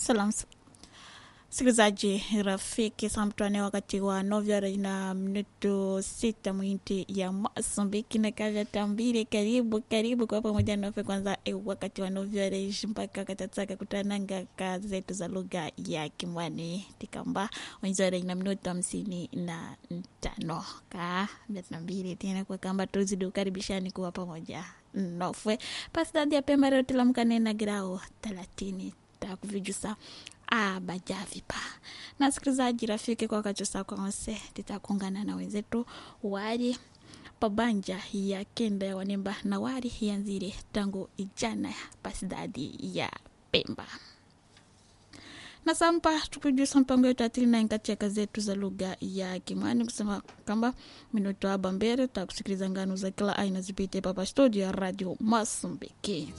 salam msikilizaji rafiki samtwane wakati wa novyara na minuto sita mwinti ya masumbiki na kavya tambile karibu karibu kwa pamoja nofe kwanza e wakati wa novyara mpaka katataka kutananga ka zetu za lugha ya kimwani tikamba wenjara na minuto hamsini na tano ka mia mbili tena kwa kamba tuzidi ukaribishani kuwa pamoja nofwe pasidadi ya pemba leo tilamkanena grao thelathini takuvijusa abajavipa na sikilizaji rafiki kwa kachosa kwanse titakuungana na wenzetu wali pabanja ya kenda ya wanemba na wali yanzire tangu ijana pasidadi ya pemba na sampa tukujusa mpango yetu atilina katika zetu za lugha ya kimani kusema kwamba minuto aba mbele takusikiliza ngano za kila aina zipite papa studio ya radio masumbiki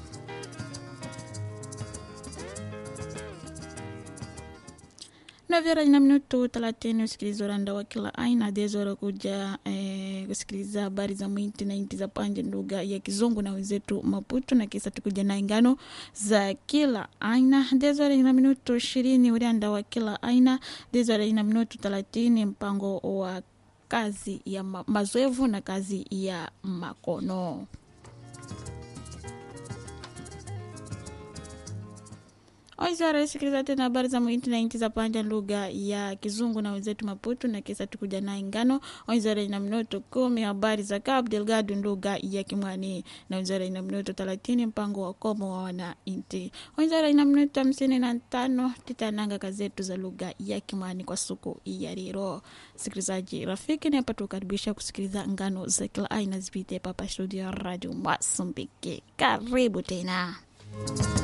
navyara na minuto thelathini usikiliza uranda wa kila aina dezora kuja eh, kusikiliza habari za mwiti na inti za panje lugha ya kizungu na wenzetu maputo na kisa tukuja na ingano za kila aina dezora na minuto ishirini uranda wa kila aina dezora na minuto thelathini mpango wa kazi ya ma mazoevu na kazi ya makono Oizara sikiliza tena habari za mwinti na inchi za panja lugha ya kizungu na wenzetu Maputo na kisa tukuja na ingano. Oizara ina minuto kumi habari za Cabo Delgado lugha ya Kimwani na Oizara ina minuto thelathini mpango wa komo wa wana inti. Oizara ina minuto hamsini na tano titananga kazetu za lugha ya Kimwani kwa siku ya leo. Sikilizaji rafiki, ni hapa tukaribisha kusikiliza ngano za kila aina zipite papa studio ya Radio Masumbiki. Karibu tena.